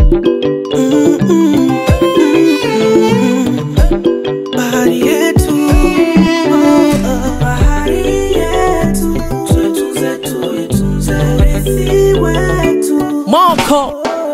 bahari yetu, bahari yetu, tuitunze, tuitunze urithi wetu. Moko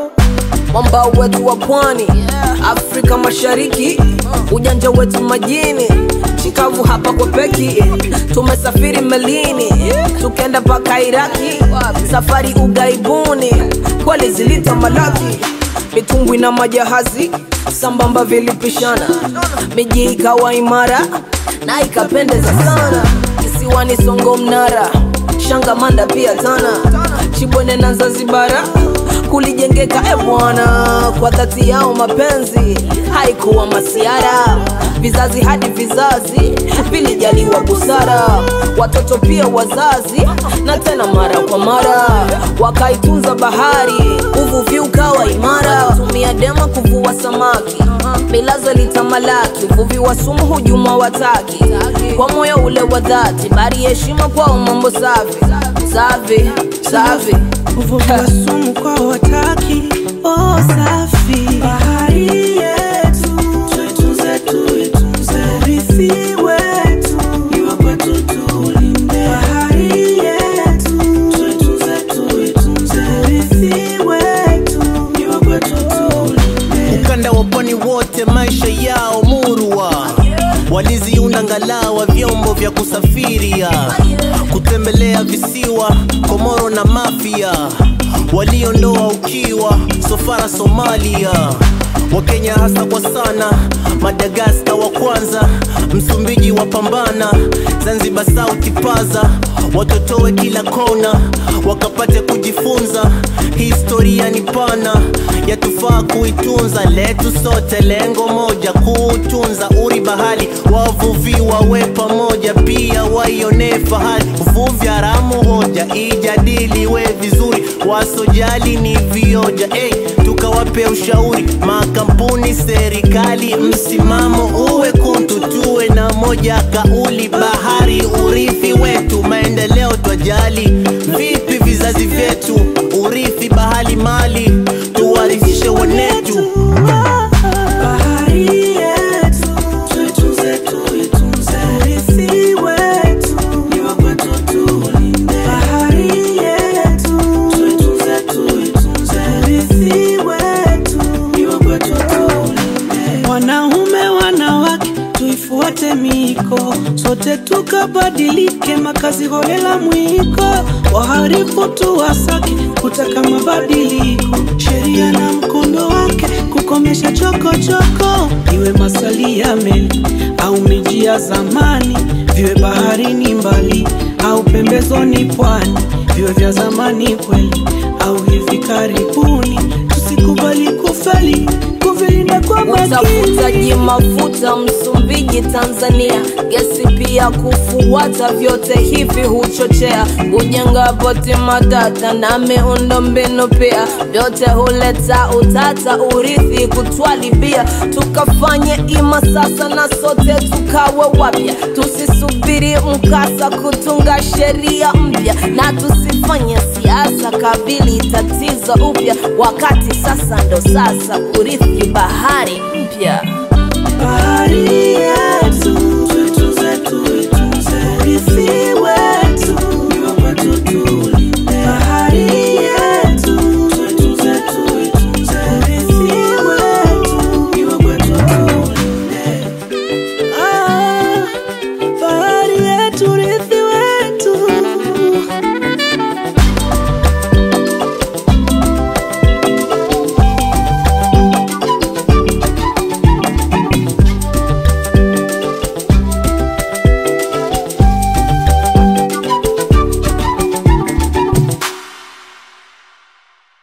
mwambao wetu wa pwani Afrika Mashariki, ujanja wetu majini, chikavu hapa kwa peki, tumesafiri melini tukenda mpaka Iraki, safari ugaibuni, kweli zilita malaki, mitumbwi na majahazi sambamba vilipishana, miji ikawa imara na ikapendeza sana, kisiwani Songo Mnara, Shangamanda pia Tana, Chibwene na Zanzibara kulijengeka e bwana, kwa dhati yao mapenzi haikuwa masiara, vizazi hadi vizazi vilijaliwa busara, watoto pia wazazi, na tena mara kwa mara wakaitunza bahari, uvuvi ukawa imara, tumia dema kuvua samaki, milazo litamalaki, uvuvi wa sumu hujuma wataki, kwa moyo ule wa dhati, bari heshima kwao, mambo safi safi safi Uvuvi wa sumu kwa wataki, oh safi. Bahari yetu, tuitunze, tuitunze urithi wetu, ni wa kwetu tulinde. Bahari yetu, tuitunze, tuitunze urithi wetu, ni wa kwetu tulinde. ukanda wa pwani wote maisha yao murwa waliziunda ngalawa vyombo vya kusafiria kutembelea visiwa komoro na mafia waliondoa ukiwa sofara somalia wakenya hasa kwa sana madagaska wa kwanza msumbiji wa pambana zanzibar sauti paza watotowe kila kona wakapate kujifunza historia ni pana yatufaa kuitunza letu sote lengo moja kuutunza uri bahali wavuvi wawe pamoja pia waionee fahari uvuvi haramu hoja ijadiliwe vizuri wasojali ni vioja hey, tukawape ushauri makampuni serikali msimamo uwe kuntu tuwe na moja kauli bahari urithi wetu maendeleo twajali vipi vizazi vyetu urithi bahali mali tuwarithishe wanetu Bahari yetu, tuitunze, tuitunze urithi wetu, ni wa kwetu tulinde. Bahari yetu, tuitunze, tuitunze urithi wetu, ni wa kwetu tulinde. Wanaume, wanawake, tuifuate miko, sote tukabadilike, makazi holela mwiko, waharifu tuwasake, kutaka mabadiliko, sheria na mkondo wake, kukomesha chokochoko, iwe masali ya meli au miji ya zamani, viwe baharini mbali au pembezoni pwani, viwe vya zamani kweli au hivi karibuni, tusikubali kufeli, kuvilinda kwa makini. utafutaji mafuta Msumbiji, Tanzania, gesi pia kufuata, vyote hivi huchochea kujenga poti matata na miundo mbinu pia, vyote huleta utata, urithi kutwalibia, tukafanye ima sasa na sote tukawe wapya, tusisubiri mkasa kutunga sheria mpya, na tusifanye siasa kabili tatizo upya, wakati sasa ndo sasa urithi bahari mpya. Bahari